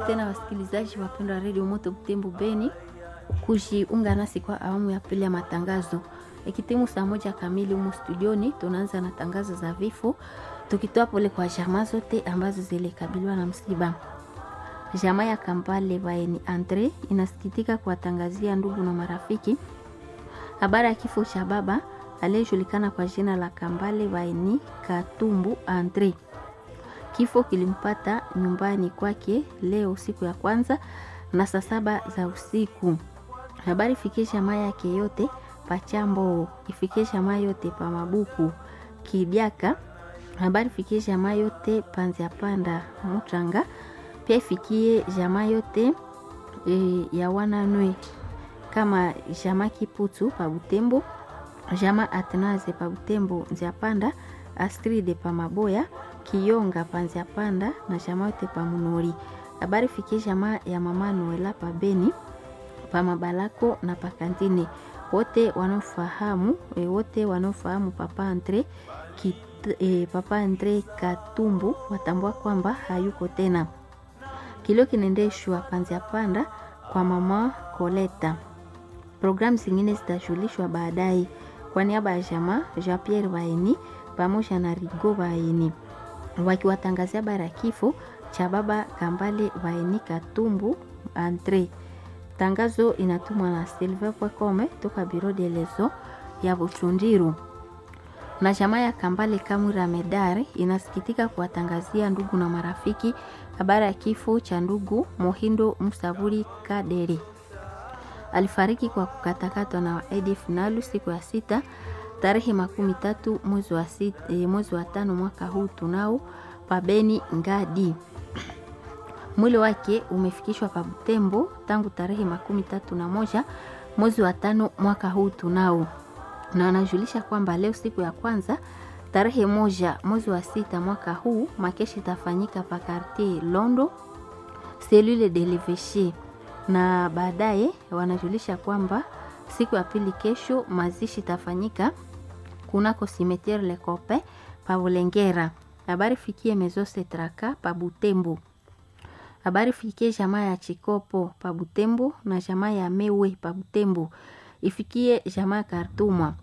tena wasikilizaji wapendwa wa redio Moto Butembo Beni kujiunga nasi kwa awamu ya pili ya matangazo. Ikitimu saa moja kamili humu studioni, tunaanza na tangazo za vifo, tukitoa pole kwa jamaa zote ambazo zilikabiliwa na msiba. Jamaa ya Kampale Baeni Andre inasikitika kuwatangazia ndugu na marafiki habari ya kifo cha baba aliyejulikana kwa jina la Kambale Baeni Katumbu Andre. Kifo kilimpata nyumbani kwake leo siku ya kwanza na saa saba za usiku. Habari ifikie jamaa yake yote Pachambo, ifikie jamaa yote pa Mabuku Kibyaka. Habari ifikie jamaa yote Panzia Panda Mutranga, pia ifikie jamaa yote e, ya wananwe kama jamaa Kiputu pa Butembo, jamaa Atnaze pa Butembo Nzia Panda, Astride pa Maboya Kiyonga panzia panda na jamaa yote pa Munori. Habari fikie jamaa ya mama Noela pa Beni pa Mabalako na pa Kantine. Wote wanaofahamu e, wote wanaofahamu papa Andre kit, e, papa Andre Katumbu watambua kwamba hayuko tena. Kilio kinaendeshwa panzia panda kwa mama Koleta. Programu zingine zitajulishwa baadaye. Kwa niaba ya jamaa Jean Pierre Baeni pamoja na Rigo Baeni wakiwatangazia habari ya kifo cha baba Kambale Vaeni Katumbu Andre. Tangazo inatumwa na Silver Pwekome toka Biro de Leso ya Buchundiru. Na jamaa ya Kambale Kamura Medare inasikitika kuwatangazia ndugu na marafiki habari ya kifo cha ndugu Mohindo Musaburi Kadere. Alifariki kwa kukatakatwa na ADF Nalu siku ya sita tarehe makumi tatu mwezi wa sita, e, mwezi wa tano mwaka huu tunao pabeni Ngadi. Mwili wake umefikishwa pa Butembo tangu tarehe makumi tatu na moja mwezi wa tano mwaka huu tunao, na anajulisha kwamba leo siku ya kwanza tarehe moja mwezi wa sita mwaka huu makeshi itafanyika pa Quartier Londo selule de l'Eveche, na baadaye wanajulisha kwamba siku ya pili kesho mazishi itafanyika kunako simetiere Le Copain pa Bulengera. Habari fikie Mezose Traka pa Butembo. Habari fikie jamaa ya Chikopo pa Butembo na jamaa ya Mewe pa Butembo. Ifikie jamaa ya Kartuma.